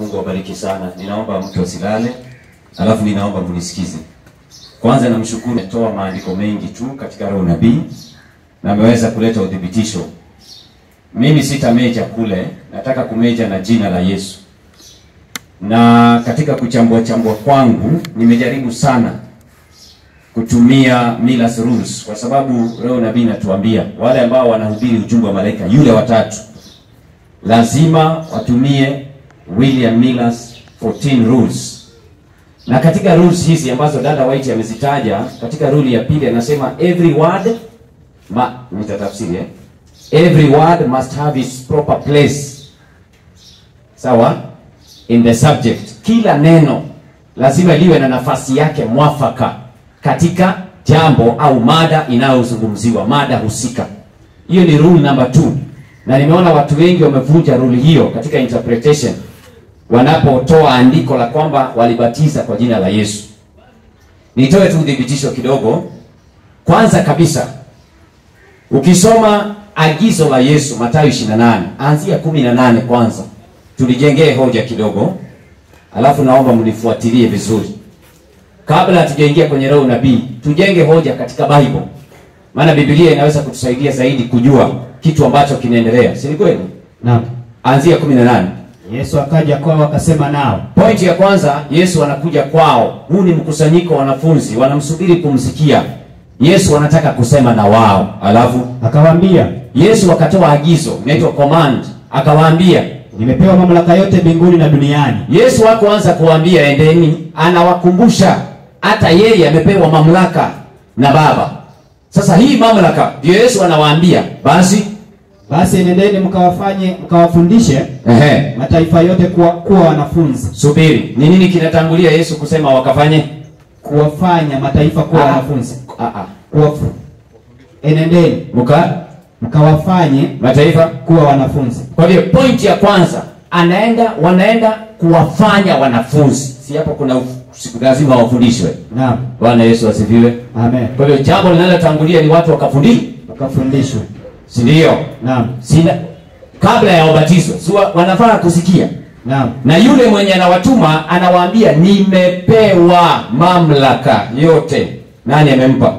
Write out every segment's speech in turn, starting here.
Mungu awabariki sana. Ninaomba mtu asilale, alafu ninaomba mnisikize. Kwanza namshukuru, ametoa maandiko mengi tu katika roho nabii na ameweza kuleta udhibitisho. Mimi sitameja kule, nataka kumeja na jina la Yesu. Na katika kuchambua chambua kwangu nimejaribu sana kutumia Miller's rules kwa sababu roho nabii natuambia wale ambao wanahubiri ujumbe wa malaika yule watatu lazima watumie William Miller's 14 rules. Na katika rules hizi ambazo dada White amezitaja, katika rule ya pili anasema every word ma nitatafsiri eh? Every word must have its proper place. Sawa? In the subject. Kila neno lazima liwe na nafasi yake mwafaka katika jambo au mada inayozungumziwa, mada husika. Hiyo ni rule number two, na nimeona watu wengi wamevunja rule hiyo katika interpretation wanapotoa andiko la kwamba walibatiza kwa jina la Yesu. Nitoe tu udhibitisho kidogo. Kwanza kabisa, ukisoma agizo la Yesu Mathayo 28 anzia 18 kwanza, tulijengee hoja kidogo, alafu naomba mnifuatilie vizuri kabla hatujaingia kwenye roho nabii, tujenge hoja katika Bible, maana Biblia inaweza kutusaidia zaidi kujua kitu ambacho kinaendelea, si ni kweli? Naam. Anzia 18. Yesu akaja kwao akasema nao. Pointi ya kwanza, Yesu anakuja kwao. Huu ni mkusanyiko wa wanafunzi, wanamsubiri kumsikia Yesu, anataka kusema na wao. Alafu Akawaambia, Yesu akatoa agizo, inaitwa command, akawaambia. nimepewa mamlaka yote mbinguni na duniani. Yesu hakuanza kuwaambia endeni, anawakumbusha hata yeye amepewa mamlaka na Baba. Sasa hii mamlaka ndio Yesu anawaambia, basi Basi nendeni mkawafanye mkawafundishe ehe, mataifa yote kuwa, kuwa wanafunzi, subiri, ni nini kinatangulia Yesu kusema wakafanye? kuwafanya mataifa kuwa Ah. wanafunzi. Ah, ah. Kuwafu. Enendeni Muka mkawafanye mataifa kuwa wanafunzi. Kwa hiyo point ya kwanza anaenda wanaenda kuwafanya wanafunzi, si hapo kuna uf- siku lazima wafundishwe. Naam. Bwana Yesu asifiwe. Amen. Kwa hiyo jambo linalotangulia ni watu wakafundishwe, Wakafundishwe. si ndio? Naam. Sina kabla ya ubatizo, si wa- wanafaa kusikia, Naam. na yule mwenye anawatuma anawaambia nimepewa mamlaka yote. Nani amempa?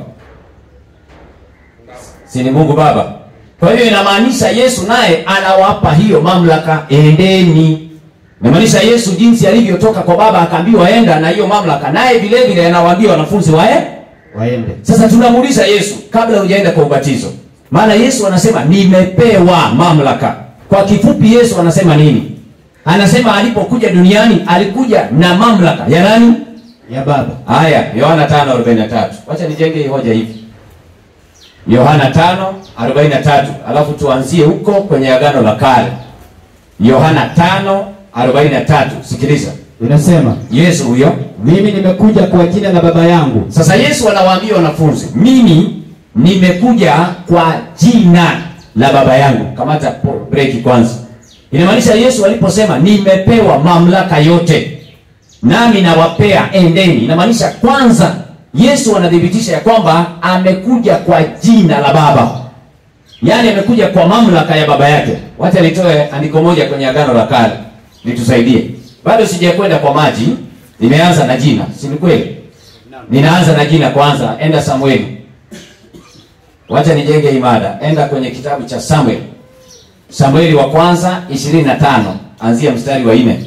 Si ni Mungu Baba. Kwa hiyo inamaanisha Yesu naye anawapa hiyo mamlaka, endeni. Inamaanisha Yesu jinsi alivyotoka kwa Baba akaambiwa enda na hiyo mamlaka, naye vile vile anawaambia wanafunzi wae. Waende. Sasa tunamuuliza Yesu kabla hujaenda kwa ubatizo, maana Yesu anasema nimepewa mamlaka. Kwa kifupi, Yesu anasema nini? Anasema alipokuja duniani alikuja na mamlaka ya nani? Ya Baba. Haya, Yohana 5:43. Wacha nijenge hii hoja hivi. Yohana 5:43. Alafu tuanzie huko kwenye agano la kale. Yohana 5:43. Sikiliza. Inasema, Yesu huyo. mimi nimekuja kwa jina la Baba yangu. Sasa Yesu anawaambia wanafunzi, mimi nimekuja kwa jina la Baba yangu. Kamata po- break kwanza. Inamaanisha Yesu aliposema nimepewa mamlaka yote nami nawapea endeni, inamaanisha kwanza Yesu anathibitisha ya kwamba amekuja kwa jina la Baba, yaani amekuja kwa mamlaka ya baba yake. Wacha nitoe andiko moja kwenye agano la kale litusaidie. Bado sijakwenda kwa maji, nimeanza na jina, si ni kweli? Ninaanza na jina kwanza. Enda Samueli, wacha nijenge imada. Enda kwenye kitabu cha Samuel, Samueli wa kwanza 25 anzia mstari wa nne.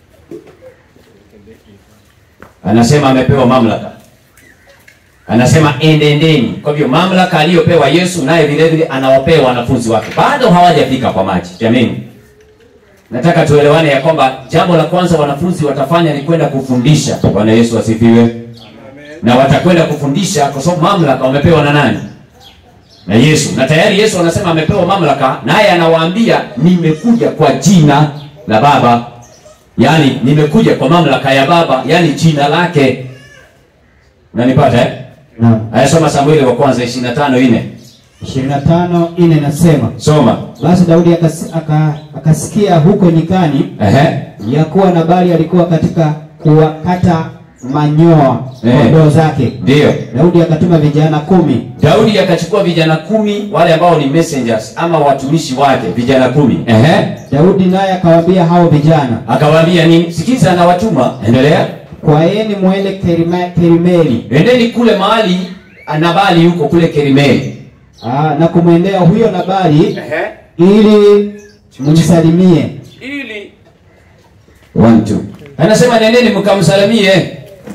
Anasema amepewa mamlaka, anasema endendeni. Kwa hivyo mamlaka aliyopewa Yesu naye vile vile anawapea wanafunzi wake, bado hawajafika kwa maji. Jamani, nataka tuelewane ya kwamba jambo la kwanza wanafunzi watafanya ni kwenda kufundisha. Bwana Yesu asifiwe. Na watakwenda kufundisha kwa sababu mamlaka wamepewa na nani? Na Yesu. Na tayari Yesu anasema amepewa mamlaka, naye anawaambia nimekuja kwa jina la Baba, yaani nimekuja kwa mamlaka ya Baba, yaani jina lake. Unanipata eh? Naam. Ayasoma Samueli wa kwanza 25 ine. 25 ine nasema, Soma. basi Daudi akas, aka, akasikia huko nyikani Ehe. ya kuwa Nabali alikuwa katika kuwakata manyoa Eh. kondoo zake. Ndiyo. Daudi akatuma vijana kumi Daudi akachukua vijana kumi wale ambao ni messengers ama watumishi wake, vijana kumi. Ehe. Daudi naye akawaambia hao vijana, Akawaambia nini? Sikiza, anawatuma. Endelea. kwaeni mwende Kerima- Kerimeli Endeni kule mahali Nabali yuko kule Kerimeli. ah, na kumwendea huyo Nabali Ehe. ili mnisalimie. Ili one two. Anasema nendeni mkamsalimie.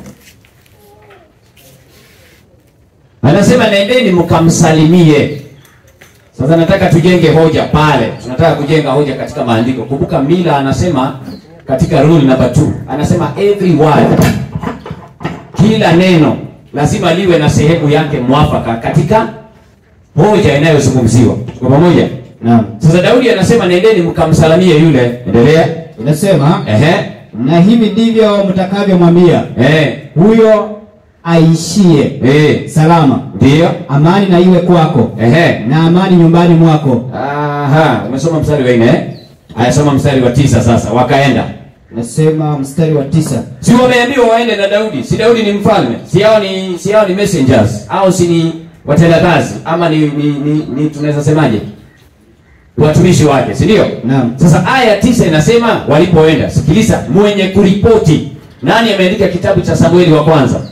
Anasema nendeni mkamsalimie. Sasa nataka tujenge hoja pale. Tunataka kujenga hoja katika maandiko. Kumbuka Mila anasema katika rule number 2. Anasema every word kila neno lazima liwe na sehemu yake mwafaka katika hoja inayozungumziwa. Tuko pamoja? Naam, Sasa Daudi anasema nendeni mkamsalimie yule. Endelea. inasema Ehe. na hivi ndivyo mtakavyomwambia Eh. huyo aishie Eh. salama, Ndio. amani na iwe kwako Ehe. na amani nyumbani mwako. Aha, umesoma mstari wa nne eh? Aya, soma mstari wa tisa sasa. Wakaenda. Nasema mstari wa tisa Si wameambiwa waende na Daudi? Si Daudi ni mfalme? Si hao ni si hao ni messengers au si ni watendakazi ama ni ni, ni, ni tunaweza semaje? Watumishi wake, si ndio? Naam. Sasa aya tisa inasema walipoenda. Sikiliza, mwenye kuripoti. Nani ameandika kitabu cha Samueli wa kwanza?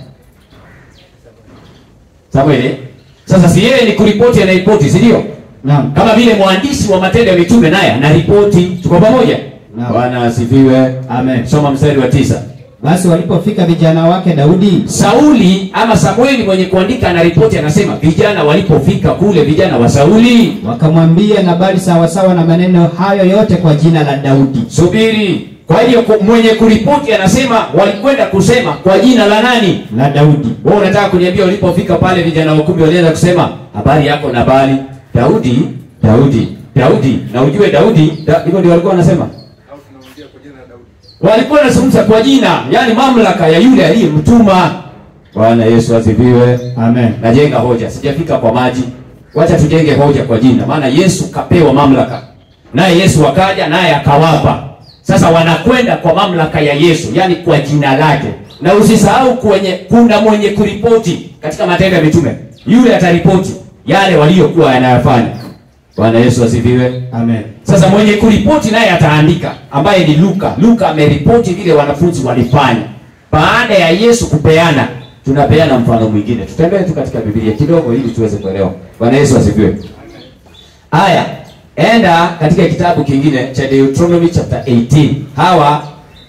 Samueli. Sasa si yeye ni kuripoti anaripoti, si ndio? Naam, Kama vile mwandishi wa matendo ya mitume naye anaripoti. Tuko pamoja? Naam. Bwana asifiwe. amen. Soma mstari wa tisa. Basi walipofika vijana wake Daudi, Sauli ama Samueli mwenye kuandika anaripoti, anasema vijana walipofika kule, vijana wa Sauli. wakamwambia Nabali sawasawa na maneno hayo yote kwa jina la Daudi. Subiri. Kwa hiyo ku- mwenye kuripoti anasema walikwenda kusema kwa jina la nani? La Daudi. Wewe unataka kuniambia walipofika pale vijana wa kumi walianza kusema habari yako Nabali, Daudi, Daudi, Daudi. Na ujue Daudi, da- hivyo ndio walikuwa wanasema. au tunaongea kwa jina la Daudi. walikuwa wanazungumza kwa jina, yani mamlaka ya yule aliyemtuma. Bwana Yesu asifiwe. Amen. Najenga hoja, sijafika kwa maji. Wacha tujenge hoja kwa jina, maana Yesu kapewa mamlaka, naye Yesu akaja naye akawapa. Sasa wanakwenda kwa mamlaka ya Yesu, yani kwa jina lake. Na usisahau kwenye kuna mwenye kuripoti katika Matendo ya Mitume, yule ataripoti yale waliokuwa yanayafanya. Bwana Yesu asifiwe. Amen. Sasa mwenye kuripoti naye ataandika, ambaye ni Luka. Luka ameripoti vile wanafunzi walifanya baada ya Yesu kupeana. Tunapeana mfano mwingine, tutembee tu katika Biblia kidogo ili tuweze kuelewa. Bwana Yesu asifiwe. Haya, enda katika kitabu kingine cha Deuteronomy chapter 18. Hawa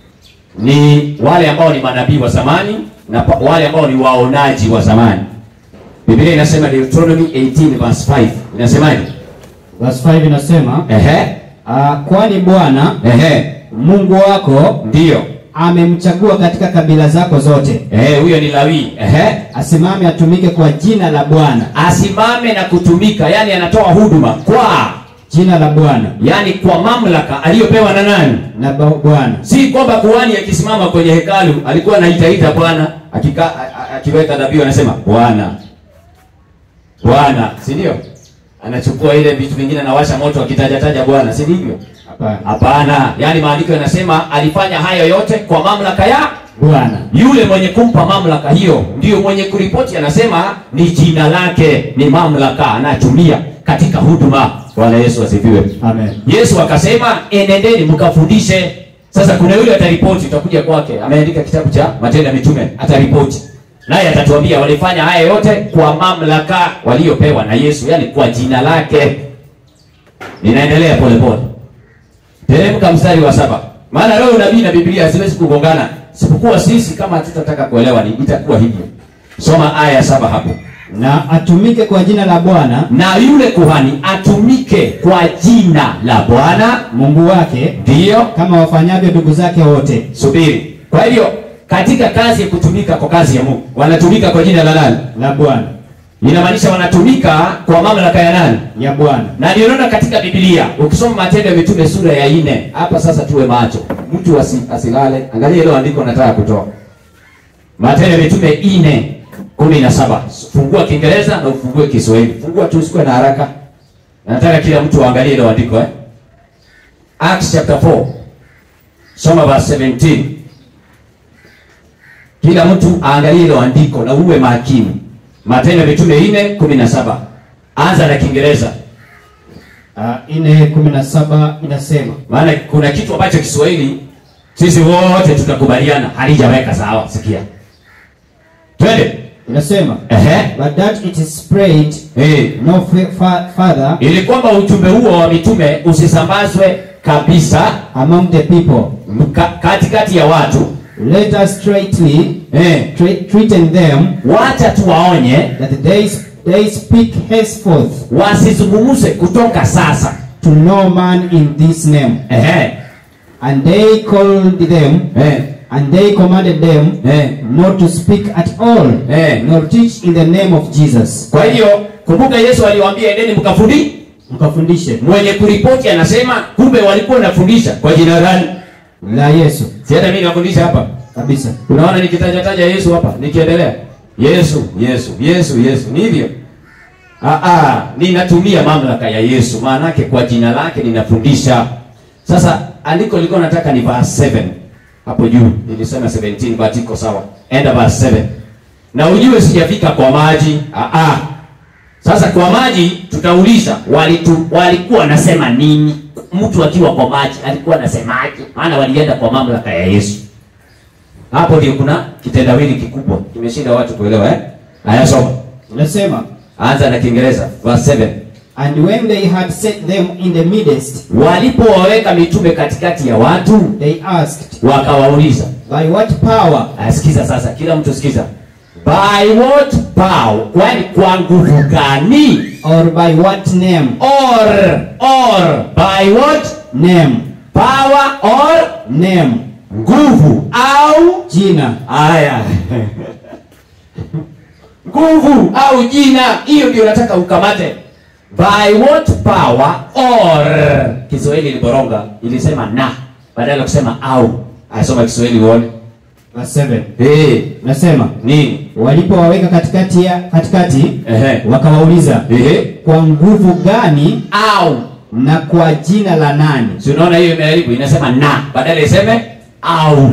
ni wale ambao ni manabii wa zamani na pa- wale ambao ni waonaji wa zamani. Biblia inasema Deuteronomy 18 verse 5. Inasemaje? Verse 5 inasema Ehe. ah, kwani Bwana Ehe. Mungu wako Ndiyo. amemchagua katika kabila zako zote, Eh, huyo ni Lawi. Ehe. asimame atumike kwa jina la Bwana, Asimame na kutumika, yani anatoa huduma kwa, jina la Bwana yani kwa mamlaka aliyopewa na nani? na ba- Bwana. Si kwamba kuhani akisimama kwenye hekalu alikuwa anaitaita Bwana, akika a- a- akiweka dhabihu anasema Bwana. Bwana, si ndio? Anachukua ile vitu vingine anawasha moto akitajataja Bwana, si ndivyo? Hapana, Hapana. Yaani maandiko yanasema alifanya hayo yote kwa mamlaka ya Bwana. yule mwenye kumpa mamlaka hiyo ndiyo mwenye kuripoti, anasema ni jina lake, ni mamlaka anatumia katika huduma. Bwana Yesu asifiwe. Amen. Yesu akasema enendeni mkafundishe. Sasa kuna yule ataripoti, utakuja kwake, ameandika kitabu cha Matendo ya Mitume, ataripoti naye atatuambia walifanya haya yote kwa mamlaka waliopewa na Yesu, yani kwa jina lake. Ninaendelea polepole, teremka mstari wa saba. Maana leo unabii na Biblia haziwezi kugongana, sipokuwa sisi kama hatutataka kuelewa ni itakuwa hivyo. Soma aya ya saba hapo. Na atumike kwa jina la Bwana Na yule kuhani atumike kwa jina la Bwana, Mungu wake ndiyo kama wafanyavyo ndugu zake wote. subiri. Kwa hivyo katika kazi ya kutumika kwa kazi ya Mungu wanatumika kwa jina la nani? La Bwana Inamaanisha wanatumika kwa mamlaka ya nani? ya Bwana. Na ndio unaona katika Biblia ukisoma Matendo ya Mitume sura ya nne hapa sasa tuwe macho, mtu asi, asilale. Angalia ile andiko nataka kutoa Matendo ya Mitume nne kumi na saba. Fungua Kiingereza na ufungue Kiswahili, fungua tu, usikuwe na haraka. Nataka kila mtu aangalie ile andiko eh. Acts chapter 4 soma verse 17. kila mtu aangalie hilo andiko na uwe makini matendo ya mitume nne kumi na saba anza na kiingereza Uh, ine kumi na saba inasema maana kuna kitu ambacho kiswahili sisi wote tutakubaliana halijaweka sawa sikia twende inasema Ehe. but that it is spread Eh. no fa- fa- further ili kwamba ujumbe huo wa mitume usisambazwe kabisa among the people ka, katikati ya watu let us straightly eh, tra- treaten them wacha tuwaonye that they, they speak henceforth wasizungumze kutoka sasa to no man in this name Ehe. and they called them Eh. and they commanded them Eh. not to speak at all Eh. nor teach in the name of jesus kwa hiyo kumbuka yesu aliwaambia endeni mkafundi mkafundishe mwenye kuripoti anasema kumbe walikuwa wanafundisha kwa jina gani la yesu si hata mimi nafundisha hapa kabisa unaona nikitajataja yesu hapa nikiendelea yesu yesu yesu yesu ni hivyo Ah, ah, ninatumia mamlaka ya yesu maanake kwa jina lake ninafundisha sasa andiko lilikuwa nataka ni verse 7 hapo juu nilisema 17 but iko sawa enda verse 7 na ujue sijafika kwa maji ah, ah. sasa kwa maji tutauliza walitu, walikuwa wanasema nini mtu akiwa kwa maji alikuwa anasemaje maana walienda kwa mamlaka ya yesu hapo ndio kuna kitendawili kikubwa kimeshinda watu kuelewa eh haya soma inasema anza na kiingereza verse 7 and when they had set them in the midst walipowaweka mitume katikati ya watu they asked wakawauliza by what power asikiza sasa kila mtu sikiza by what power kwani kwa nguvu gani or by what name or or by what name power or name nguvu au jina haya nguvu au jina hiyo ndio nataka ukamate by what power or kiswahili iliboronga ilisema na badala ya kusema au asoma kiswahili uone verse 7 hey, nasema nini walipowaweka katikati ya katikati Ehe. wakawauliza Ehe. kwa nguvu gani au na kwa jina la nani si unaona hiyo imeharibu inasema na badala iseme au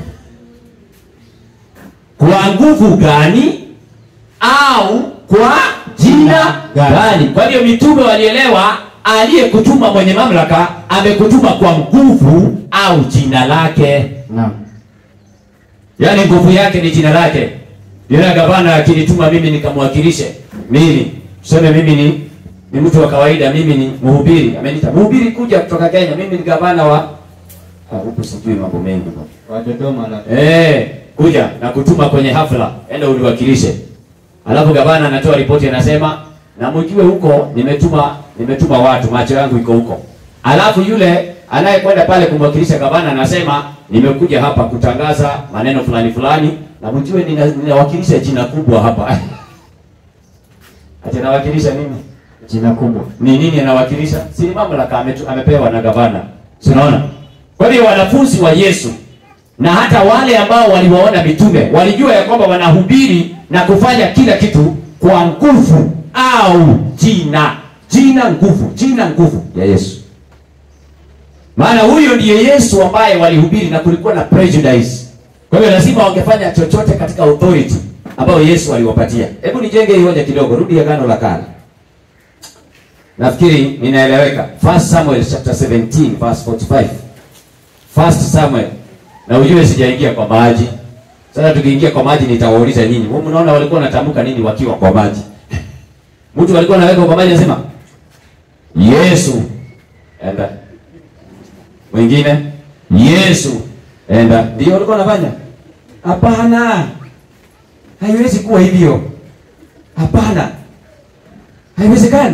kwa nguvu gani au kwa jina Gani. gani kwa hiyo mitume walielewa aliyekutuma mwenye mamlaka amekutuma kwa nguvu au jina lake naam yaani nguvu yake ni jina lake yule gavana akinituma mimi nikamwakilishe mimi tuseme mimi ni ni mtu wa kawaida mimi ni mhubiri ameniita mhubiri kuja kutoka kenya mimi ni gavana wa Ah, huku sijui mambo mengi bwana. wa dodoma la Eh, kuja na kutuma kwenye hafla, enda uliwakilishe. Alafu gavana anatoa ripoti anasema, na mjue huko nimetuma nimetuma watu, macho yangu iko huko. Alafu yule anayekwenda pale kumwakilisha gavana anasema, nimekuja hapa kutangaza maneno fulani fulani, na mjue nina, ninawakilisha jina kubwa hapa. Ati nawakilisha nini? jina kubwa ni nini anawakilisha? Si ni mamlaka ametu, amepewa na gavana. Si unaona? Kwa hiyo wanafunzi wa Yesu na hata wale ambao waliwaona mitume walijua ya kwamba wanahubiri na kufanya kila kitu kwa nguvu au jina, jina nguvu, jina nguvu ya Yesu. Maana huyo ndiye Yesu ambaye walihubiri na kulikuwa na prejudice. Kwa hiyo lazima wangefanya chochote katika authority ambayo Yesu aliwapatia. Hebu nijenge hii hoja kidogo, rudi Agano la Kale. Nafikiri ninaeleweka. First Samuel chapter 17 verse 45. First Samuel. Na ujue sijaingia kwa maji. Sasa tukiingia kwa maji nitawauliza nyinyi. Wewe mnaona walikuwa wanatamka nini wakiwa kwa maji? Mtu alikuwa anaweka kwa maji anasema Yesu enda. Mwingine Yesu enda. Ndio walikuwa wanafanya? Hapana. Haiwezi kuwa hivyo. Hapana. Haiwezekani.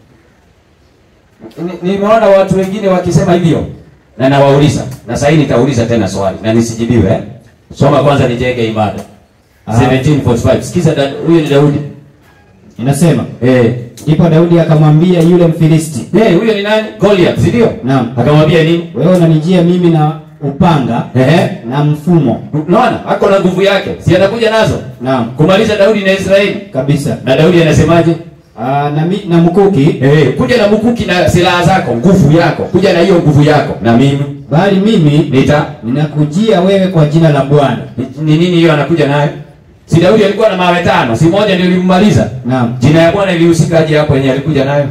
Ni- Nimeona watu wengine wakisema hivyo na nawauliza, na sasa nitauliza tena swali na nisijibiwe eh? Soma kwanza nijenge imada. Ah. 1745. Sikiza da- huyu ni Daudi. inasema Eh. ndipo daudi akamwambia yule mfilisti Eh, huyo ni nani? Goliath, si ndio? Naam. Akamwambia nini? wewe unanijia mimi na upanga Ehe. na mfumo Unaona? Ako na nguvu yake. Si atakuja nazo? naam Kumaliza Daudi na Israeli. kabisa Na Daudi anasemaje? Aa, na, mi, na mkuki Eh, kuja na mkuki na silaha zako, nguvu yako. Kuja na hiyo nguvu yako na mimi. bali mimi nita ninakujia wewe kwa jina la Bwana. ni ni nini hiyo anakuja nayo? Si Daudi alikuwa na mawe tano, si moja ndio ilimmaliza? Naam. Jina ya Bwana ilihusika aje hapo yenye alikuja nayo?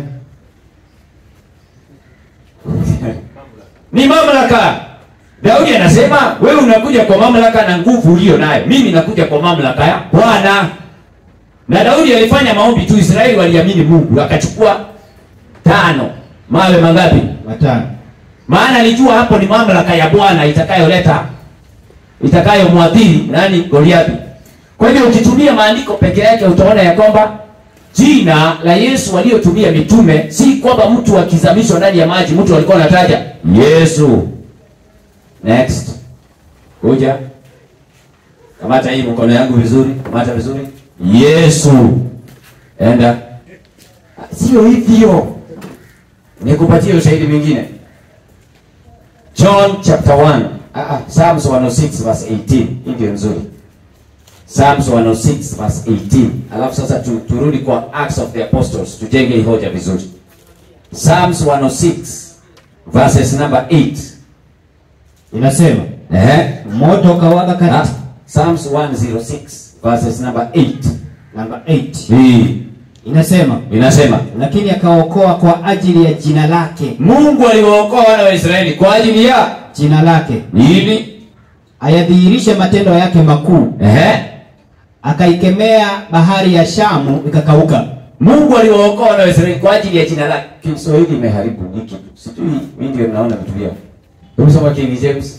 ni mamlaka. Daudi anasema wewe unakuja kwa mamlaka na nguvu uliyo nayo, mimi nakuja kwa mamlaka ya Bwana. Na Daudi alifanya maombi tu, Israeli waliamini Mungu, akachukua tano. Mawe mangapi? Watano. Maana alijua hapo ni mamlaka ya Bwana itakayoleta itakayomwadhiri nani? Goliathi. Kwa hivyo ukitumia maandiko peke yake utaona ya kwamba jina la Yesu waliotumia mitume si kwamba mtu akizamishwa ndani ya maji mtu alikuwa anataja Yesu. Next. Kuja. Kamata hii mkono yangu vizuri, kamata vizuri. Yesu. Enda. Sio hivyo. Nikupatie ushahidi mwingine. John chapter 1. Ah, ah, Psalms 106 verse 18. Hii ndio nzuri. Psalms 106 verse 18. Alafu sasa tu, turudi kwa Acts of the Apostles tujenge hii hoja vizuri. Psalms 106 verses number 8. Inasema Eh? moto ukawaka Ah, kati Psalms 106 verses number 8. namba 8. Hii Inasema inasema lakini akaokoa kwa ajili ya jina lake, Mungu aliwaokoa wana wa Israeli kwa ajili ya jina lake nini? ayadhihirishe matendo yake makuu, Ehe. akaikemea bahari ya Shamu ikakauka. Mungu aliwaokoa wana wa Israeli kwa ajili ya jina lake. Kiswahili imeharibu hiki. Sijui mimi ndio naona vitu vyao. Tumesoma King James.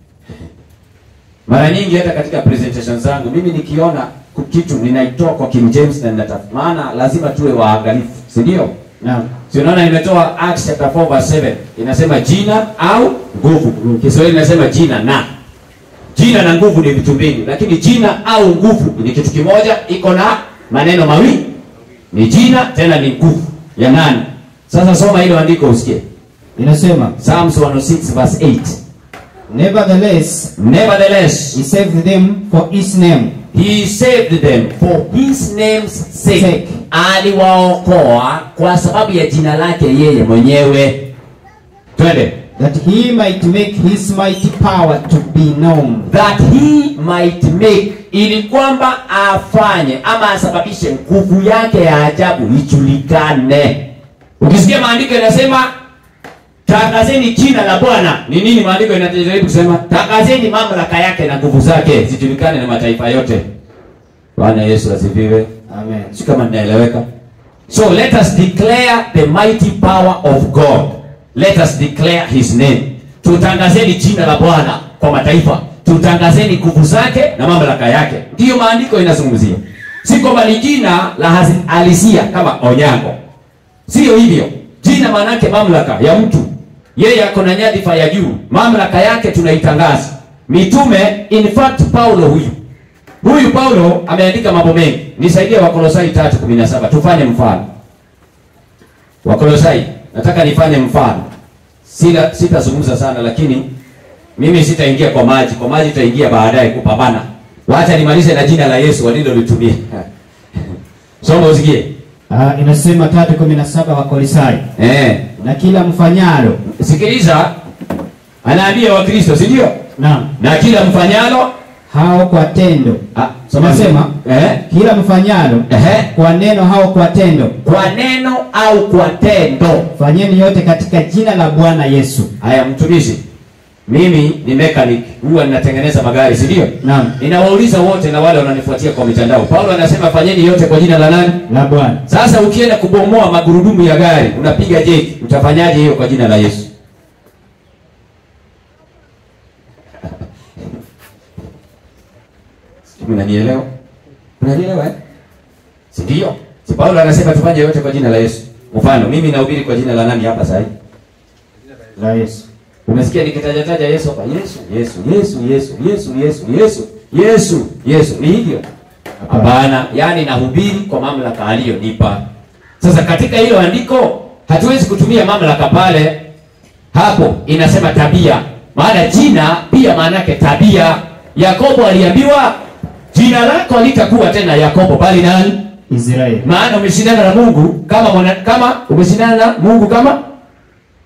Mara nyingi hata katika presentation zangu mimi nikiona ku- kitu ninaitoa kwa King James na ninatafuta. Maana lazima tuwe waangalifu, si ndio? Naam. Si unaona nimetoa Acts chapter 4 verse 7. Inasema jina au nguvu. Kiswahili inasema jina na. Jina na nguvu ni vitu mbili, lakini jina au nguvu ni kitu kimoja, iko na maneno mawili. Ni jina tena ni nguvu ya nani? Sasa soma hilo andiko usikie. Inasema Psalms 106 verse 8. nevertheless Nevertheless, he saved them for his name he saved them for his name's sake. Sake. Aliwaokoa kwa sababu ya jina lake yeye mwenyewe. Twende. that he might make his mighty power to be known. that he might make ili kwamba afanye ama asababishe nguvu yake ya ajabu ijulikane ukisikia maandiko inasema tangazeni jina la bwana ni nini maandiko inajaribu kusema tangazeni mamlaka yake na nguvu zake zijulikane na mataifa yote bwana yesu asifiwe Amen. si kama ninaeleweka so let us declare the mighty power of god let us declare his name tutangazeni jina la bwana kwa mataifa tutangazeni nguvu zake na mamlaka yake ndiyo maandiko inazungumzia si kwamba ni jina la hasi- halisia kama onyango sio hivyo jina maanake mamlaka ya mtu yeye ako na nyadhifa ya juu mamlaka yake tunaitangaza mitume in fact paulo huyu huyu paulo ameandika mambo mengi nisaidie wakolosai 3:17 tufanye mfano wakolosai nataka nifanye mfano Sita- sitazungumza sana lakini mimi sitaingia kwa maji kwa maji itaingia baadaye kupambana wacha nimalize na jina la yesu walilolitumia soma usikie Ah, inasema 3:17 wa Kolosai. eh. Na kila mfanyalo. sikiliza anaambia wakristo si ndio Naam. na kila mfanyalo Hao kwa tendo. ah, soma Nasema eh. kila mfanyalo Ehe. kwa neno hao kwa tendo. kwa neno au kwa tendo Fanyeni yote katika jina la Bwana Yesu. haya mtumishi mimi ni mechanic huwa ninatengeneza magari si ndio Naam. ninawauliza wote na wale wananifuatia kwa mitandao paulo anasema fanyeni yote kwa jina la nani La Bwana. sasa ukienda kubomoa magurudumu ya gari unapiga jeki utafanyaje hiyo kwa jina la yesu Sijui unanielewa unanielewa eh? si ndio si paulo anasema tufanye yote kwa jina la yesu mfano mimi nahubiri kwa jina la nani hapa sahii La Yesu. umesikia nikitajataja yesu hapa yesu yesu yesu yesu yesu yesu yesu yesu yesu ni hivyo hapana yaani nahubiri kwa mamlaka aliyonipa sasa katika hilo andiko hatuwezi kutumia mamlaka pale hapo inasema tabia maana jina pia maana yake tabia yakobo aliambiwa jina lako litakuwa tena yakobo bali nani Israeli. maana umeshindana na mungu kama mwana, kama umeshindana na mungu kama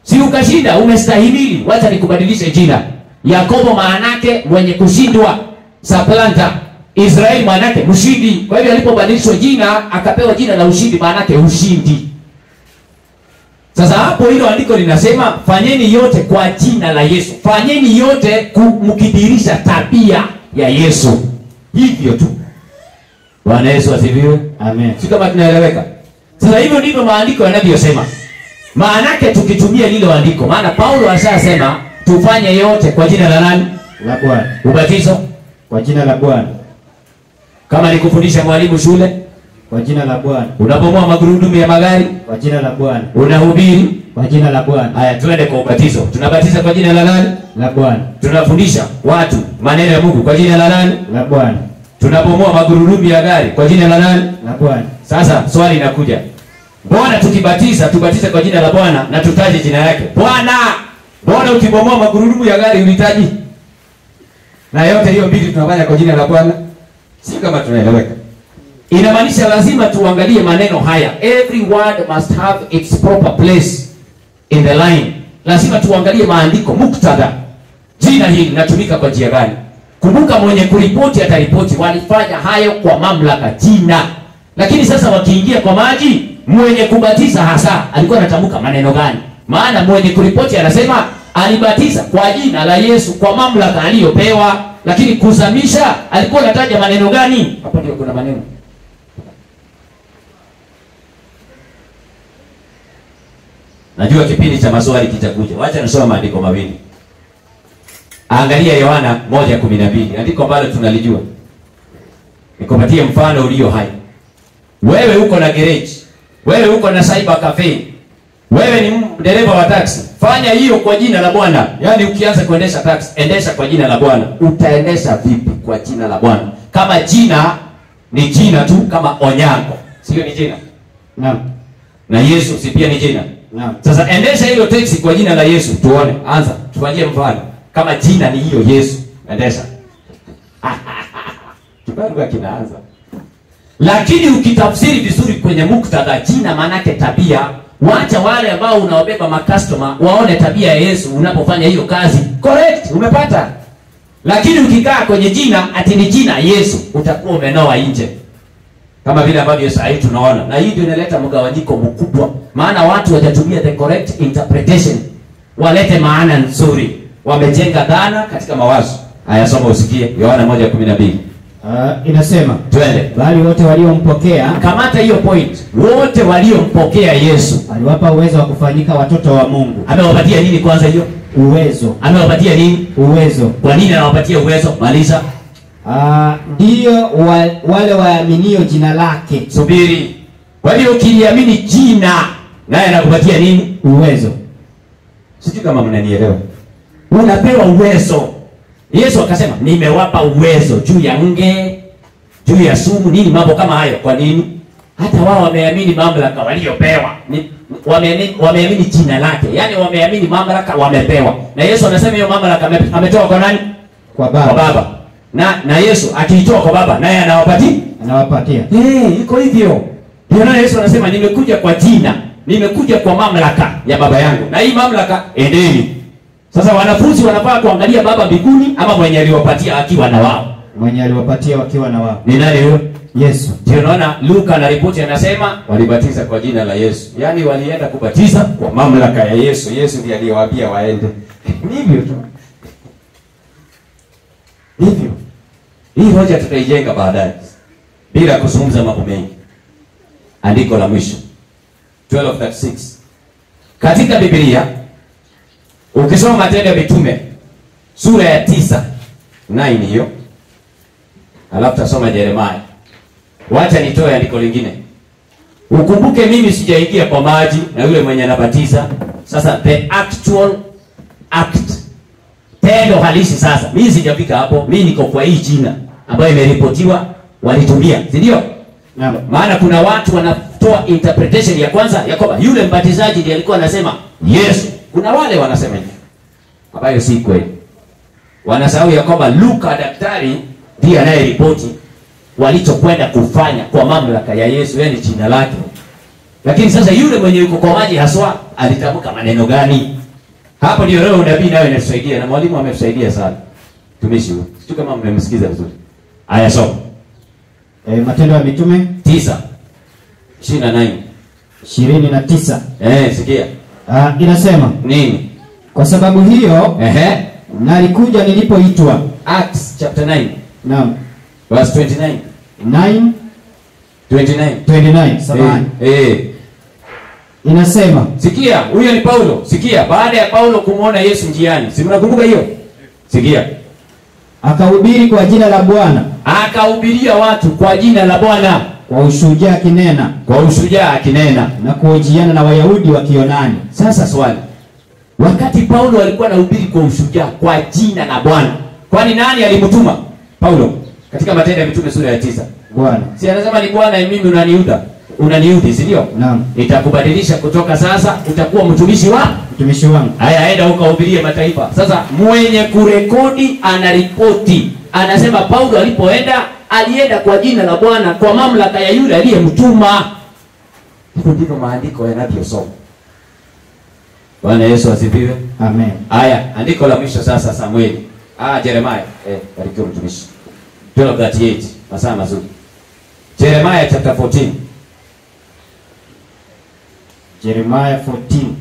si ukashinda umestahimili wacha nikubadilishe jina yakobo maanake mwenye kushindwa saplanta israeli maanake mshindi kwa hivyo alipobadilishwa jina akapewa jina la ushindi maanake ushindi sasa hapo hilo andiko linasema fanyeni yote kwa jina la yesu fanyeni yote ku- mkidirisha tabia ya yesu hivyo tu bwana yesu asifiwe Amen. si kama tunaeleweka sasa hivyo ndivyo maandiko yanavyosema maanake tukitumia lilo andiko maana paulo ashasema tufanye yote kwa jina la nani La Bwana. ubatizo Kwa jina la Bwana. kama ni kufundisha mwalimu shule Kwa jina la Bwana. unapomoa magurudumu ya magari Kwa jina la Bwana. unahubiri Kwa jina la Bwana. haya tuende kwa ubatizo tunabatiza kwa jina la nani La Bwana. tunafundisha watu maneno ya mungu kwa jina la nani La Bwana. tunapomoa magurudumu ya gari kwa jina la nani La Bwana. sasa swali linakuja mbona tukibatiza tubatize kwa jina la bwana na tutaje jina yake bwana mbona ukibomoa magurudumu ya gari ulitaji na yote hiyo mbili tunafanya kwa jina la bwana si kama tunaeleweka inamaanisha lazima tuangalie maneno haya every word must have its proper place in the line lazima tuangalie maandiko muktadha jina hili linatumika kwa njia gani kumbuka mwenye kuripoti ataripoti walifanya hayo kwa mamlaka jina lakini sasa wakiingia kwa maji mwenye kubatiza hasa alikuwa anatamka maneno gani maana mwenye kuripoti anasema alibatiza kwa jina la yesu kwa mamlaka aliyopewa lakini kuzamisha alikuwa anataja maneno gani hapo ndio kuna maneno najua kipindi cha maswali kitakuja wacha nisoma maandiko mawili angalia yohana moja kumi na mbili andiko ambalo tunalijua nikupatie mfano ulio hai wewe uko na gereji wewe uko na cyber cafe wewe ni m- dereva wa taxi fanya hiyo kwa jina la bwana yaani ukianza kuendesha taxi endesha kwa jina la bwana utaendesha vipi kwa jina la bwana kama jina ni jina tu kama onyango sio ni jina Naam. na yesu si pia ni jina Naam. sasa endesha hilo teksi kwa jina la yesu tuone anza tufanyie mfano kama jina ni hiyo yesu endesha kibarua kinaanza lakini ukitafsiri vizuri kwenye muktadha jina maanake tabia wacha wale ambao unawabeba makastoma waone tabia ya yesu unapofanya hiyo kazi correct umepata lakini ukikaa kwenye jina ati ni jina yesu utakuwa umenoa nje kama vile ambavyo saa hii tunaona na hii ndio inaleta mgawanyiko mkubwa maana watu watatumia the correct interpretation walete maana nzuri wamejenga dhana katika mawazo haya soma usikie yohana moja kumi na mbili Uh, inasema twende bali wote waliompokea kamata hiyo point wote waliompokea yesu aliwapa uwezo wa kufanyika watoto wa Mungu. amewapatia nini kwanza hiyo Uwezo, amewapatia nini uwezo. kwa nini anawapatia uwezo maliza Ah, ndiyo wa, wale waaminio jina lake. subiri kwa hivyo ukiliamini jina naye anakupatia nini Uwezo. sijui kama mnanielewa unapewa uwezo yesu akasema nimewapa uwezo juu ya nge juu ya sumu nini mambo kama hayo kwa nini hata wao wameamini mamlaka waliopewa Ni- wameamini wameamini jina lake yaani wameamini mamlaka wamepewa na yesu anasema hiyo mamlaka ame- ametoa kwa nani Kwa kwa Baba baba na na yesu akiitoa kwa baba naye anawapatia anawapatia. hey, iko hivyo ndio maana yesu anasema nimekuja kwa jina nimekuja kwa mamlaka ya baba yangu na hii mamlaka endeni sasa wanafunzi wanafaa kuangalia baba mbinguni ama mwenye aliwapatia akiwa na wao Mwenye aliwapatia wakiwa na wao. ni nani huyo Yesu. ndio naona luka na ripoti anasema walibatiza kwa jina la yesu yaani walienda kubatiza kwa mamlaka ya yesu yesu ndiye aliyewaambia waende Ni hivyo tu hivyo hii hoja tutaijenga baadaye bila kuzungumza mambo mengi andiko la mwisho 1236 katika biblia ukisoma matendo ya mitume sura ya tisa 9 hiyo alafu tasoma yeremaya wacha nitoe andiko lingine ukumbuke mimi sijaingia kwa maji na yule mwenye anabatiza sasa the actual act tendo halisi sasa mimi sijafika hapo mimi niko kwa hii jina ambayo imeripotiwa walitumia si ndio Naam. maana kuna watu wanatoa interpretation ya kwanza ya kwamba yule mbatizaji ndiye alikuwa anasema yesu kuna wale wanasema hivyo ambayo si kweli wanasahau ya kwamba luka daktari ndiye anayeripoti walichokwenda kufanya kwa mamlaka ya yesu yani jina lake lakini sasa yule mwenye yuko kwa maji haswa alitamka maneno gani hapo ndio leo unabii nayo inatusaidia na mwalimu ametusaidia sana tumishi huyu sijui kama mmemsikiza vizuri aya soma e, matendo ya mitume tisa ishirini na nane ishirini na tisa eh, sikia Ah, inasema nini kwa sababu hiyo Ehe. nalikuja nilipoitwa Acts chapter 9 naam verse 29 9 29 29 samahani eh, eh. inasema sikia huyo ni paulo sikia baada ya paulo kumwona yesu njiani si mnakumbuka hiyo sikia akahubiri kwa jina la bwana akahubiria watu kwa jina la bwana kwa ushujaa akinena kwa ushujaa akinena na kuhojiana na wayahudi wa kionani sasa swali wakati paulo alikuwa anahubiri kwa ushujaa kwa jina la bwana kwani nani alimtuma paulo katika matendo ya mitume sura ya tisa bwana si anasema ni bwana mimi unaniuda unaniudhi si ndio naam nitakubadilisha kutoka sasa utakuwa mtumishi wa mtumishi wangu haya enda ukahubirie mataifa sasa mwenye kurekodi anaripoti anasema paulo alipoenda alienda kwa jina la bwana kwa mamlaka ya yule aliyemtuma hivyo ndivyo maandiko yanavyosoma bwana yesu asifiwe amen haya andiko la mwisho sasa samueli ah, jeremaya eh, barikiwa mtumishi 1238 masaa mazuri jeremaya chapter 14 jeremaya 14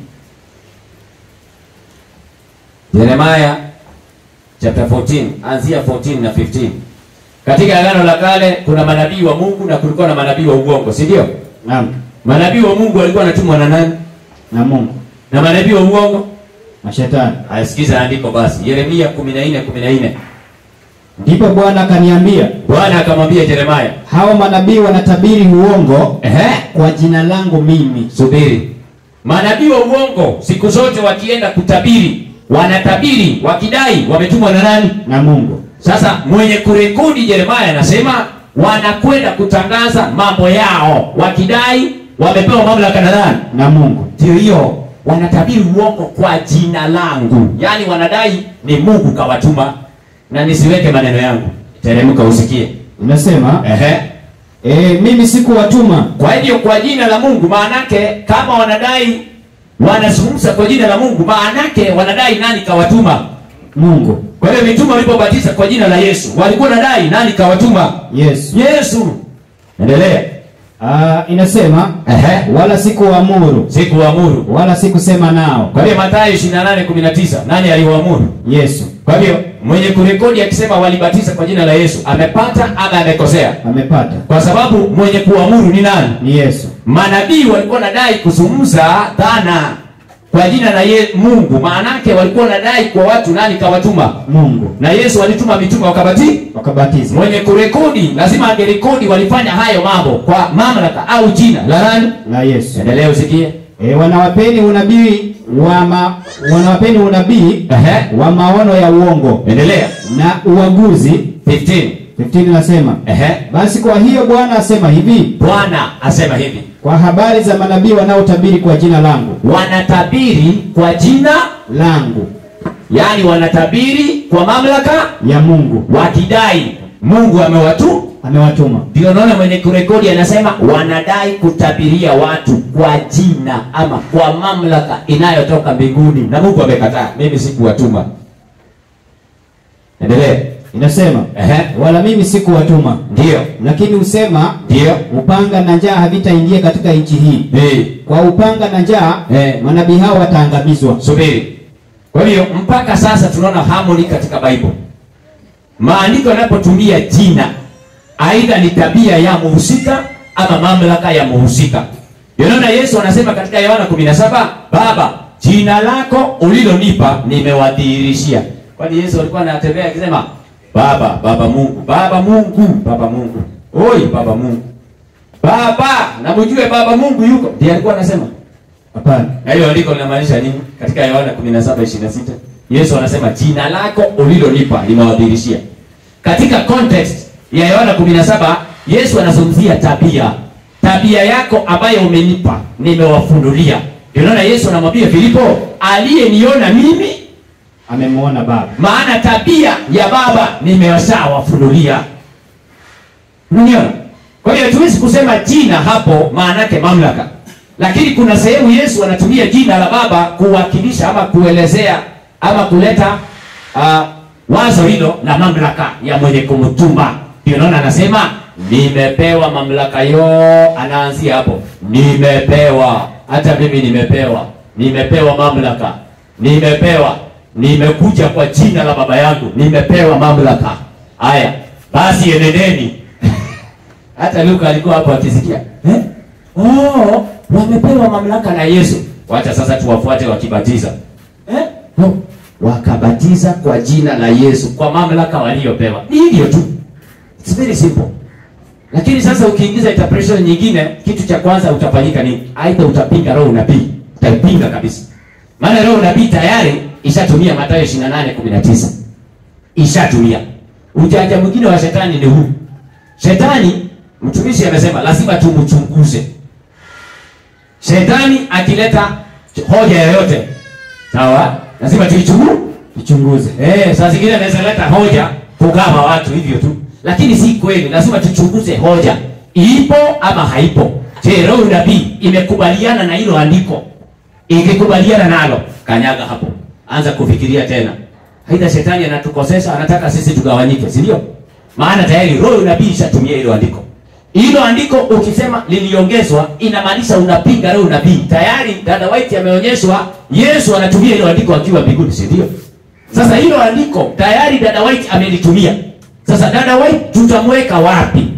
Yeremaya chapter 14 anzia 14 na 15. Katika agano la kale kuna manabii wa Mungu na kulikuwa na manabii wa uongo, si ndio? naam Manabii wa Mungu walikuwa wanatumwa na nani? na mungu Na manabii wa uongo? mashetani Ayasikiza andiko basi. Yeremia 14 14. ndipo bwana akaniambia Bwana akamwambia Yeremaya, hawa manabii wanatabiri uongo ehe, kwa jina langu mimi subiri. Manabii wa uongo siku zote wakienda kutabiri, wanatabiri wakidai wametumwa na nani? na mungu Sasa mwenye kurekodi Yeremaya anasema wanakwenda kutangaza mambo yao wakidai wamepewa mamlaka na nani? na mungu Ndio hiyo, wanatabiri uongo kwa jina langu, yaani wanadai ni Mungu kawatuma. Na nisiweke maneno yangu, teremka usikie. inasema Ehe. e, mimi sikuwatuma Kwa hivyo kwa jina la Mungu, maanake kama wanadai wanazungumza kwa jina la Mungu, maanake wanadai nani kawatuma. mungu Kwa hiyo mitume walipobatiza kwa jina la Yesu walikuwa wanadai nani kawatuma? yesu Yesu. Endelea. Ah, inasema Ehe. wala sikuwaamuru Sikuamuru. wala sikusema nao Kwa hiyo Mathayo 28:19 nani aliwaamuru? yesu Kwa hiyo mwenye kurekodi akisema walibatiza kwa jina la Yesu amepata ama amekosea? amepata Kwa sababu mwenye kuamuru ni nani? ni yesu Manabii walikuwa nadai kuzungumza dhana kwa jina la ye, Mungu. Maanake walikuwa wanadai kwa watu nani kawatuma? mungu Na Yesu alituma mitume wakabati. wakabatiza Mwenye kurekodi lazima angerekodi walifanya hayo mambo kwa mamlaka au jina la nani? la yesu Endelea usikie. e, wanawapeni unabii wa ma, wanawapeni unabii Ehe. wa maono ya uongo Endelea. na uaguzi 15. 15 nasema Ehe. basi kwa hiyo bwana asema hivi Bwana asema hivi, kwa habari za manabii wanaotabiri kwa jina langu wanatabiri kwa jina, langu yani wanatabiri kwa mamlaka, ya mungu wakidai Mungu amewatu. amewatuma Ndio naona mwenye kurekodi anasema wanadai kutabiria watu kwa jina ama kwa mamlaka inayotoka mbinguni, na Mungu amekataa, mimi sikuwatuma. Endelee. inasema Ehe. wala mimi sikuwatuma Ndio, lakini husema ndio, upanga na njaa havitaingia katika nchi hii eh, kwa upanga na njaa Eh. manabii hao wataangamizwa subiri. Kwa hiyo mpaka sasa tunaona harmony katika Bible. Maandiko yanapotumia jina, aidha ni tabia ya muhusika ama mamlaka ya muhusika. Unaona Yesu anasema katika Yohana 17, Baba, jina lako ulilonipa nimewadhihirishia. Kwani Yesu alikuwa anatembea akisema Baba, Baba Mungu, Baba Mungu, Baba Mungu. Oi, Baba Mungu. Baba, na mjue Baba Mungu yuko. Ndiye alikuwa anasema. hapana Na hiyo andiko linamaanisha nini? Katika Yohana 17:26 Yesu anasema jina lako ulilonipa nimewadhihirishia. Katika context ya Yohana 17 Yesu anazungumzia tabia. Tabia yako ambayo umenipa nimewafunulia. Ndio unaona Yesu anamwambia Filipo, aliyeniona mimi, amemwona baba maana tabia ya Baba nimewashawafunulia. Unaniona? Kwa hiyo hatuwezi kusema jina hapo maana yake mamlaka. lakini kuna sehemu yesu anatumia jina la baba kuwakilisha ama kuelezea ama kuleta uh, wazo hilo la mamlaka ya mwenye kumtuma ndio naona anasema nimepewa mamlaka yo anaanzia hapo nimepewa hata mimi nimepewa nimepewa mamlaka nimepewa nimekuja kwa jina la baba yangu nimepewa mamlaka haya basi enendeni hata luka alikuwa hapo akisikia eh? oh, wamepewa mamlaka na yesu wacha sasa tuwafuate wakibatiza eh? no. wakabatiza kwa jina la yesu kwa mamlaka waliopewa ni hivyo tu It's very simple lakini sasa ukiingiza interpretation nyingine kitu cha kwanza utafanyika ni aidha utapinga roho unabii utaipinga kabisa maana roho unabii tayari ishatumia matayo 28 19 ishatumia ujanja mwingine wa shetani ni huu shetani mtumishi amesema lazima tumchunguze shetani akileta hoja yoyote sawa lazima tuichunguze Ichunguze. Eh, saa zingine anaweza leta hoja kugawa watu hivyo tu, lakini si kweli. Lazima tuchunguze hoja ipo ama haipo. Je, roho nabii imekubaliana na hilo andiko? Ikikubaliana nalo, kanyaga hapo, anza kufikiria tena. Haidha shetani anatukosesha, anataka sisi tugawanyike, si ndio? Maana tayari roho nabii ishatumia hilo andiko. Hilo andiko ukisema liliongezwa, inamaanisha unapinga roho nabii. Tayari dada White ameonyeshwa Yesu anatumia hilo andiko akiwa mbinguni, si ndio? Sasa hilo andiko tayari dada White amelitumia. Sasa dada White tutamweka wapi?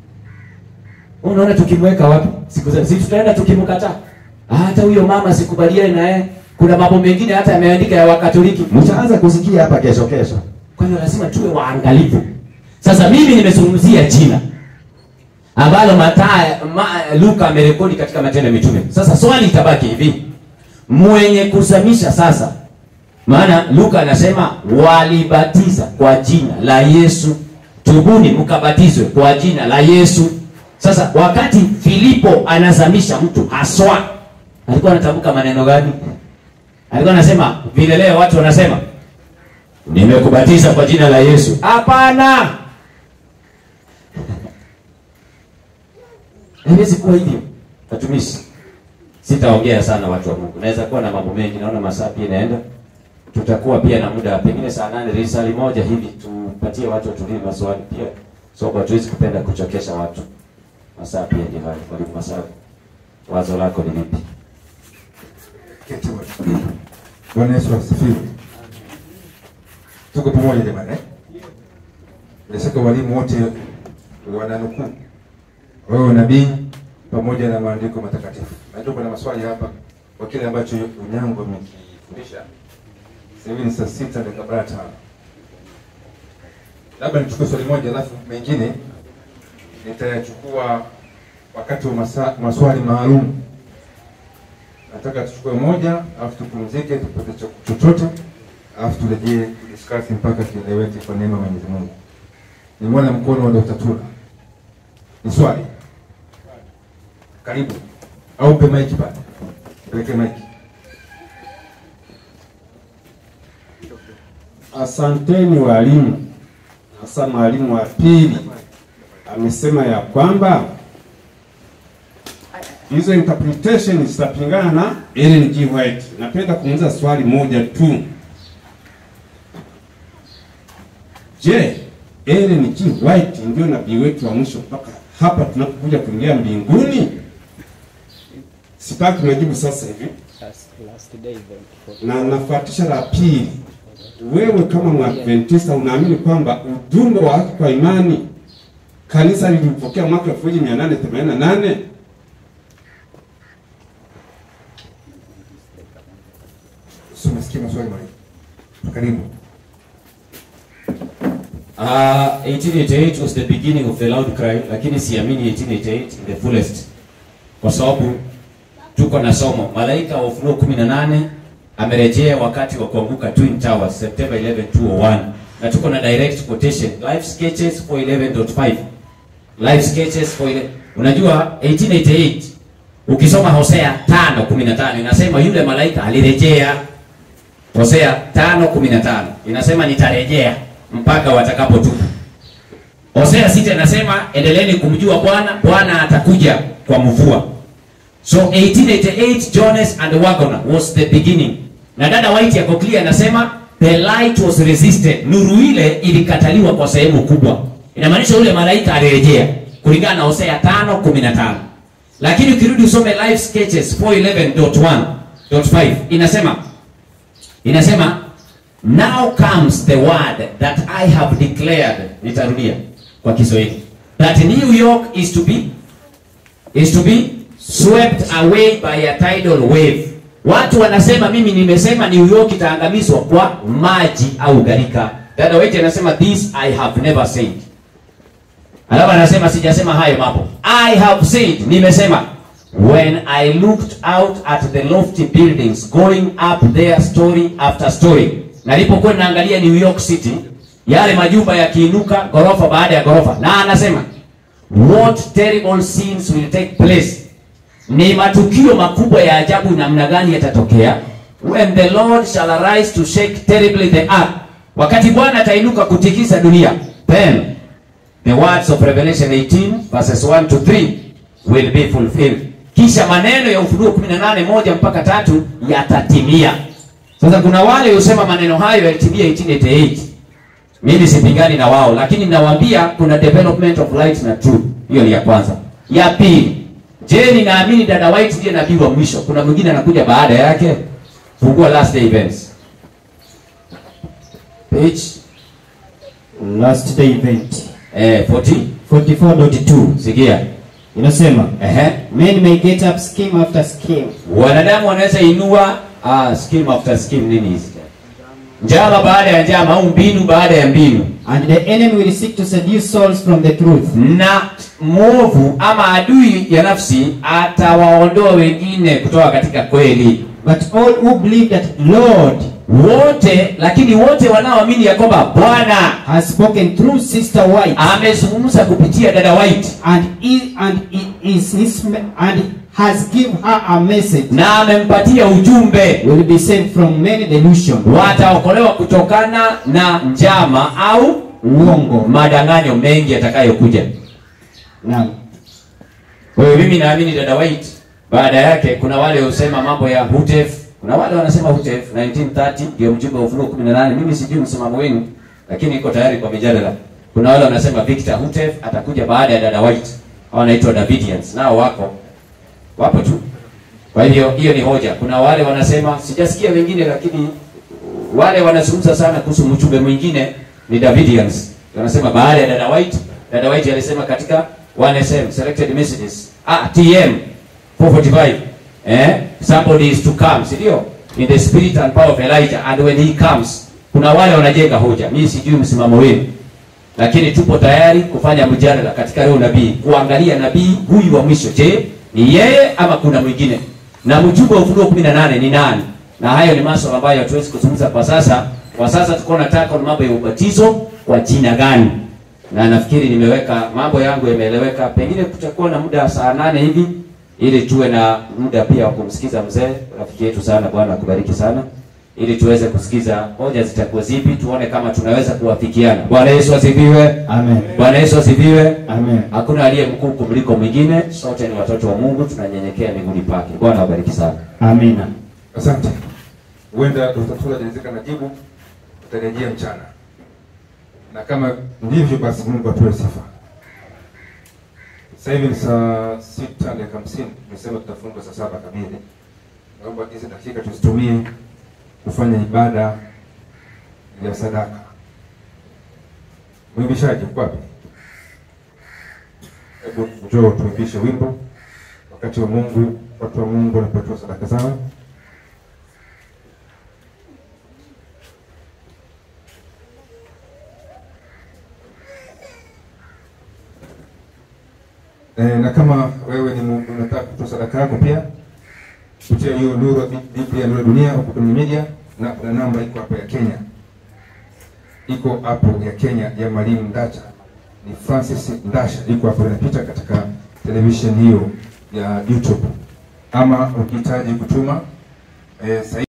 Unaona tukimweka wapi? Siku za sisi tutaenda tukimkataa. Hata huyo mama sikubaliani na yeye. Kuna mambo mengine hata yameandika ya Wakatoliki. Mtaanza kusikia hapa kesho kesho. Kwa hiyo lazima tuwe waangalifu. Sasa mimi nimezungumzia jina ambalo Mathayo ma, Luka amerekodi katika Matendo ya Mitume. Sasa swali itabaki hivi. Mwenye kusamisha sasa maana Luka anasema walibatiza kwa jina la Yesu, tubuni mkabatizwe kwa jina la Yesu. Sasa wakati Filipo anazamisha mtu haswa, alikuwa anatamka maneno gani? Alikuwa anasema vile leo watu wanasema nimekubatiza kwa jina la Yesu. Hapana, haiwezi kuwa hivyo. Watumishi, sitaongea sana watu wa Mungu, naweza kuwa na mambo mengi, naona masaa pia inaenda tutakuwa pia na muda pengine saa nane risali moja hivi tupatie watu watulie maswali pia so kwa tuwezi kupenda kuchokesha watu masaa pia ni hayo mwalimu masaa wazo lako ni lipi Keti wote. Bwana Yesu asifiwe. Tuko pamoja jamani eh? Bila shaka walimu wote wananukuu wewe nabii pamoja na maandiko matakatifu. Najua kuna maswali hapa kwa kile ambacho Unyango amekifundisha. Sasa hivi ni saa sita dakika arobaini na tano. Labda nichukue swali moja alafu mengine nitayachukua wakati wa masa, maswali maalum nataka tuchukue moja alafu tupumzike tupate cho- chochote alafu turejee kudiscuss mpaka kieleweke kwa neema ya Mwenyezi Mungu. Nimeona mkono wa Dr. Tula. Ni swali. Karibu. Au pe mic pale. Peleke mic. Asanteni walimu. Hasa mwalimu wa pili amesema ya kwamba hizo interpretation zitapingana na Ellen G. White. Napenda kumuuliza swali moja tu. Je, Ellen G. White ndio nabii wetu wa mwisho mpaka hapa tunapokuja kuingia mbinguni? Sitaki majibu sasa hivi na nafuatisha la pili. Wewe kama Mwadventista unaamini kwamba ujumbe wa haki kwa imani kanisa lilipokea mwaka 1888? Sio nasikia maswali mwalimu. Karibu. Uh, 1888 was the beginning of the loud cry, lakini siamini 1888 in the fullest, kwa sababu tuko na somo malaika wa Ufunuo 18 amerejea wakati wa kuanguka Twin Towers September 11 2001, na tuko na direct quotation live sketches for 11.5 live sketches for 11. Unajua 1888 ukisoma Hosea 5:15 inasema yule malaika alirejea Hosea 5:15 inasema nitarejea mpaka watakapotubu. Hosea sita inasema endeleeni kumjua Bwana, Bwana atakuja kwa mvua. So 1888 Jones and Wagner was the beginning. Na dada White yako clear anasema the light was resisted. Nuru ile ilikataliwa kwa sehemu kubwa. Inamaanisha yule malaika alirejea kulingana na Hosea 5:15. Lakini ukirudi usome live sketches 411.1.5 inasema inasema now comes the word that I have declared. Nitarudia kwa Kiswahili. That New York is to be is to be swept away by a tidal wave. Watu wanasema mimi nimesema New York itaangamizwa kwa maji au gharika. Dada White anasema this I have never said. Alafu anasema sijasema hayo mambo. I have said, nimesema when I looked out at the lofty buildings going up there story after story. Nalipokuwa naangalia New York City, yale majumba yakiinuka ghorofa baada ya ghorofa, na anasema what terrible scenes will take place. Ni matukio makubwa ya ajabu namna gani yatatokea when the Lord shall arise to shake terribly the earth, wakati Bwana atainuka kutikisa dunia. Then the words of Revelation 18 verses 1 to 3 will be fulfilled. Kisha maneno ya Ufunuo 18 moja mpaka tatu yatatimia. Sasa kuna wale husema maneno hayo yalitimia 1888. Mimi sipingani na wao, lakini nawaambia kuna development of light na truth. Hiyo ni ya kwanza. Ya pili, je, ninaamini dada White ndiye nabii wa mwisho? Kuna mwingine anakuja baada yake? Fungua last day events. Page Last day event eh 40 44.2 sikia. inasema Ehe. men may get up scheme after scheme Wanadamu wanaweza inua ah, scheme after scheme nini hizi? Njama baada ya njama au mbinu baada ya mbinu. and the enemy will seek to seduce souls from the truth na mwovu ama adui ya nafsi atawaondoa wengine kutoka katika kweli but all who believe that Lord wote lakini wote wanaoamini ya kwamba bwana has spoken through sister White amezungumza kupitia dada white and is and i- is his me- and has given her a message na amempatia ujumbe will be saved from many delusion wataokolewa kutokana na njama au uongo madanganyo mengi yatakayokuja naam kwa hiyo mimi naamini dada white baada yake kuna wale husema mambo ya hutef kuna wale wanasema hutef 1930 ndio mjumbe wa ufunuo 18 mimi sijui msimamo wenu lakini iko tayari kwa mijadala kuna wale wanasema victor hutef atakuja baada ya dada white au wanaitwa davidians nao wako wapo tu kwa hivyo hiyo ni hoja kuna wale wanasema sijasikia wengine lakini wale wanazungumza sana kuhusu mchumbe mwingine ni davidians wanasema baada ya dada white dada white alisema katika 1sm selected messages ah tm 445 eh somebody is to come si ndio in the spirit and power of elijah and when he comes kuna wale wanajenga hoja mimi sijui msimamo wenu lakini tupo tayari kufanya mjadala katika leo nabii kuangalia nabii huyu wa mwisho je ni yeye ama kuna mwingine na mjumbe wa ufunuo 18 ni nani na hayo ni masuala ambayo hatuwezi kuzungumza kwa sasa kwa sasa tuko nataka ni mambo ya ubatizo kwa jina gani na nafikiri nimeweka mambo yangu yameeleweka pengine kutakuwa na muda saa nane hivi ili tuwe na muda pia wa kumsikiza mzee rafiki yetu sana bwana akubariki sana ili tuweze kusikiza hoja zitakuwa zipi tuone kama tunaweza kuwafikiana bwana yesu asifiwe amen bwana yesu asifiwe amen hakuna aliye mkuu kumliko mwingine sote ni watoto wa mungu tunanyenyekea miguuni pake bwana awabariki sana amina Asante. Huenda Dr. Tula hajalizika na jibu, tutarejea mchana, na kama ndivyo basi Mungu apewe sifa. Sasa hivi ni saa sita dakika hamsini. Nimesema tutafunga saa saba kamili. Naomba hizi dakika tuzitumie kufanya ibada ya sadaka. Mwimbishaji uko wapi? Hebu njoo tuimbishe wimbo wakati wa Mungu, watu wa Mungu wanapatiwa sadaka zao. E, na kama wewe ni mu- unataka kutoa sadaka yako pia kupitia hiyo Nuru Bi- Biblia Nuru ya Dunia huko kwenye media, na kuna namba iko hapo ya Kenya, iko hapo ya Kenya ya Mwalimu Ndacha, ni Francis Ndasha, iko hapo inapita katika television hiyo ya YouTube, ama ukihitaji kutuma e,